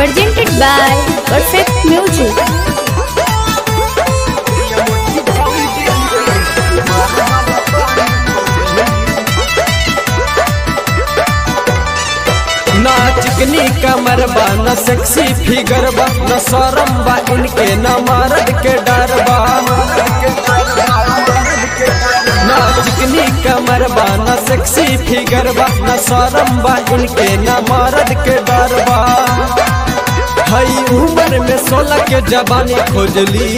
presented by Perfect Music. ना चिकनी कमर बा न सेक्सी फिगर बा न शरम बा इनके न मर्द के डर बा ना चिकनी कमर बा न सेक्सी फिगर बा न शरम बा इनके न मर्द के डर बा हई उम्र में सोलह के जवानी खोजली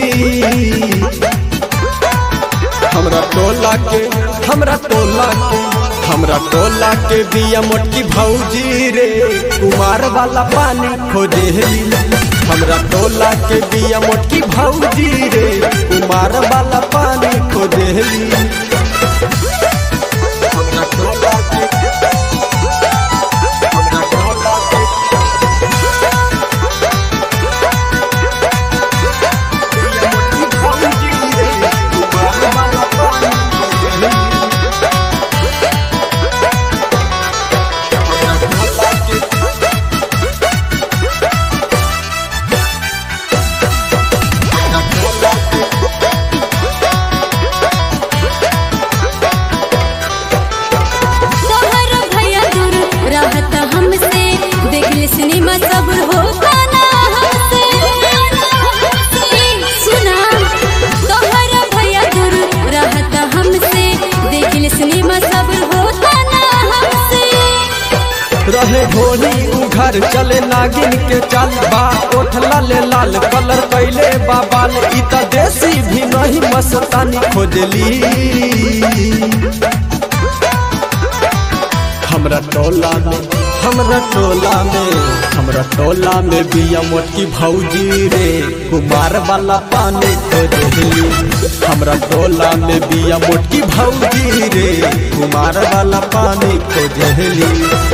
हमरा टोला के हमरा टोला के हमरा टोला के बिया मोटकी भौजी रे कुमार वाला पानी खोजेली हमरा टोला के बिया मोटकी भौजी रे कुमार वाला पानी खोजेली हमरा टोला के हमरा टोला के बिया मोटकी भौजी रे कुमार वाला पानी खोजेली तोहर भैया दूर रहत हमसे देख ले सिनेमा सब होता ना हमसे ए, सुना तोहर भैया दूर रहत हमसे देख ले सिनेमा सब होता ना हमसे रहे होली उ घर चले नागिन के चाल बा ओठ लाले लाल कलर कैले बाबाल इ त देसी भी नहीं मस्तानी खोजली हमरा टोला में हमरा टोला में हमरा टोला में बिया मोटकी भौजी रे कुमार वाला पानी खोजली हमरा टोला में बिया मोटकी भौजी रे कुमार वाला पानी खोजली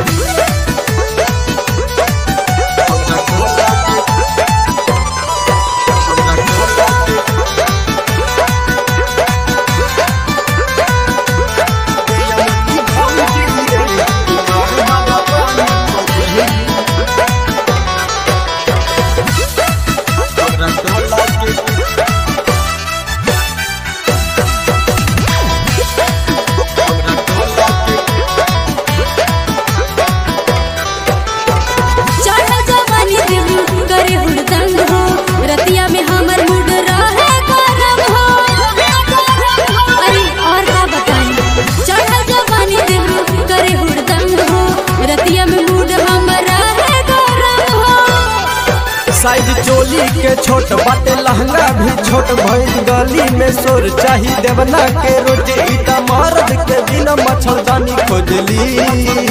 चढ़ जवानी देबू करे हुड़दंग हो रतिया में हमर मूड रहे गरम हो अरे और का बताई चढ़ जवानी देबू करे हुड़दंग हो रतिया में मूड हमर रहे गरम हो साइज चोली के छोट बाटे लहंगा भी छोट भइल गली में सोर चाही देवना के रोटी इता मर्द के बिना मच्छरदानी खोजली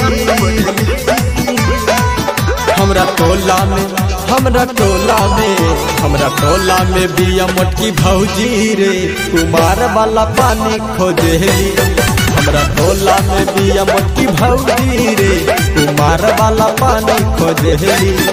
हमरा टोला में हमरा टोला में हमरा टोला में बिया मोटकी भौजी रे कुमार वाला पानी खोजली हमरा टोला में बिया मोटकी भौजी रे कुमार वाला पानी खोजली